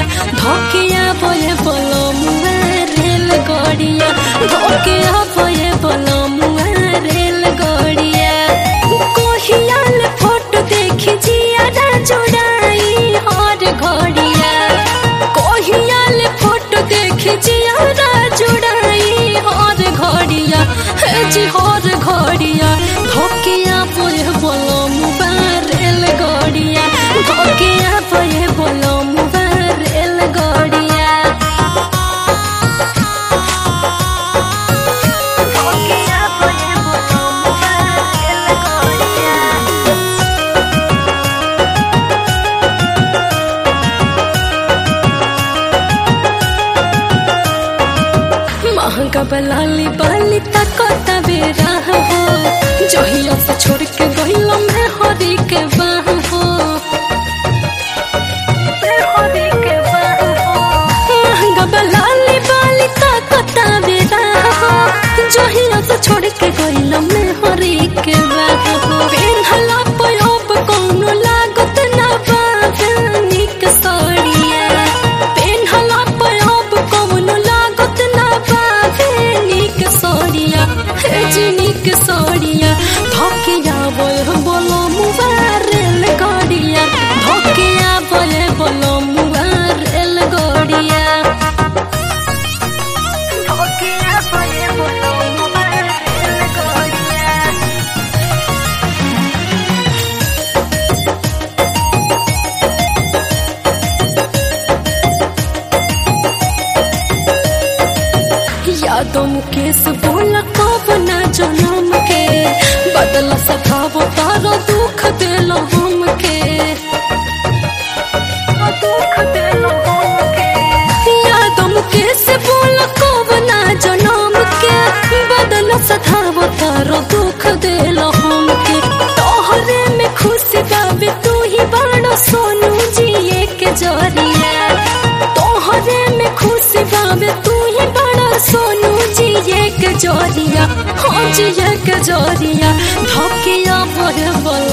धोकिया बोए बोलो मुआ रेल गड़िया धोकिया बोए बोलो मुआ रेल गड़िया कोहियाल फोटो देखी जियारा जोड़ाई हर घड़िया कोहियाल फोटो देखी जियारा जोड़ाई हर घड़िया हे जी हर घड़िया धोकिया बोए बोलो मुआ रेल गड़िया धोकिया बोए बोलो मुआ रेल गड़िया धोकिया बोए बोलो मुआ रेल गड़िया महंगा बलाली बाली तक बेरा हो जहिया से छोड़ के गहिला में हरी के बाह हो महंगा बलाली बाली तक बेरा हो जहिया से छोड़ के गहिला में हरी के बाह हो पेन्हला पयोब कौनो लागत ना बाबे निक सड़िया पेन्हला पयोब कौनो लागत ना बाबे निक सड़िया हे जी निक सड़िया धोकिया बोल बोलो मुबारेल गड़िया धोकिया बोले बोलो मुबारेल गड़िया धोकिया बोले बोलो मुबारेल गड़िया यादों मुकेश बोला कब ना जनम के बदला सधाव तारो दुख दिल हम के दुख दिल हम के यादों मुकेश बोला कब ना जनम के बदला सधाव तारो दुख दिल हम के तोहरे में खुशी बाबे तू ही बड़ो सोनू जिए के जरिया तोहरे में खुशी बाबे तू ही बड़ा सोनू जी एक जोरिया हाँ जी एक जोरिया धोकिया बोल बोल